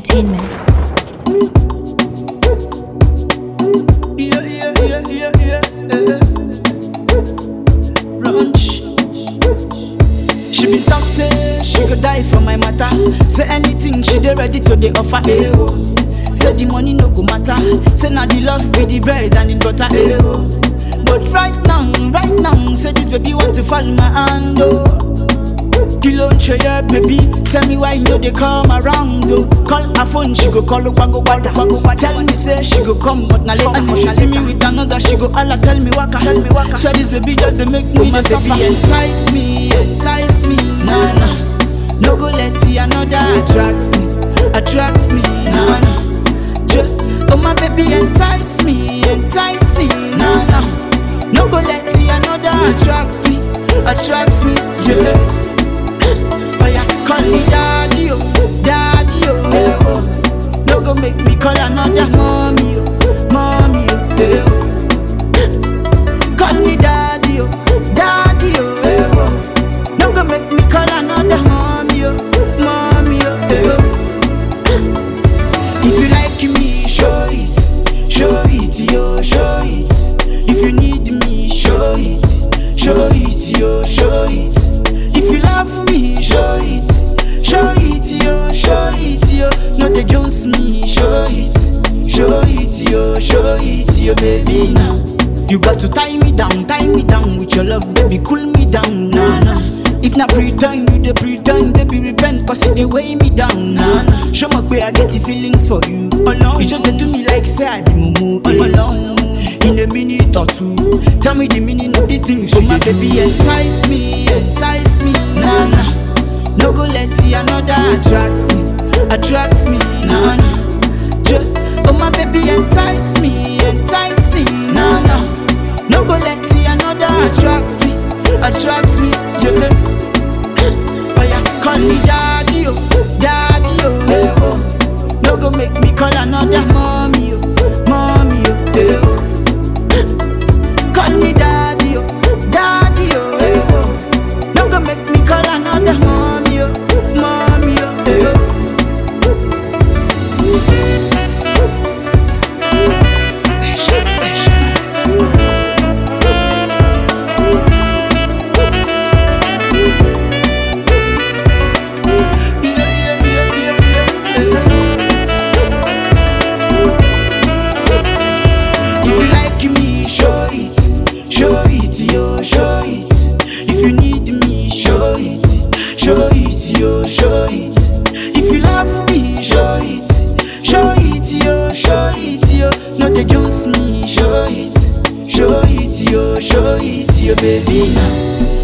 Entertainment. Yeah, yeah, yeah, yeah, yeah, yeah. Ranch. She been talk say she go die for my matter. Say anything she dey ready to dey offer. Eh, oh. Say the money no go matter. Say na the love be the bread and the butter. Eh, oh. But right now, right now, say this baby want to fall my hand. Oh. Kilo n ṣe yẹ baby tell me why you no dey come around o call her phone she go call ogbago gbada tell me say she go come but na later and if she see me with another she go hala tell me waka swear this baby just dey make me dey suffer. baby entice me entice me na na no go let the another attract me attract me na na Je, oh my baby entice me entice me na na no go let the another attract me attract me. Yeah. Oh yeah, call me daddy, oh, daddy, oh, eh, oh. No go make me call another mommy, oh, mommy, oh, eh, oh. Call me daddy, oh, daddy, oh, eh, oh. No go make me call another mommy, oh, mommy, oh, eh, oh. If you like me, show it, show it, yo, show it. If you need me, show it, show it, yo, show it. If you love me, show it, show it, yo, show it, yo. Not the Jones me, show it, show it, yo, show it, yo, baby now. You got to tie me down, tie me down with your love, baby, cool me down, nah nah. If not pretend, you the pretend, baby, repent, cause it they weigh me down, nah nah. Show me where I get the feelings for you, alone. You just dey do me like say I be mumu, alone. In a minute or two, tell me the meaning of the things you my baby entice me, entice me, nah nah. No go let the another attract me, attract me, nah nah. Je- oh my baby entice me, entice me, nah nah. No go let the another attract me, attract me, yeah. Oh yeah, call me daddy, oh, daddy, oh, eh, oh. No go make me call another mommy, oh, mommy, oh, eh, oh. Call me daddy, oh, daddy, oh, eh, oh. No go make me call another mommy, oh, mommy, oh, eh, oh. Special, special. Yeah, yeah, yeah, yeah, yeah, yeah. If you like me, show it, show it, yo, show it. If you need me, show it, show it, yo, show it. If you love me, show it, show it, yo, show it, yo. Not the Jones me, show it, show it, yo, show it, yo, baby now.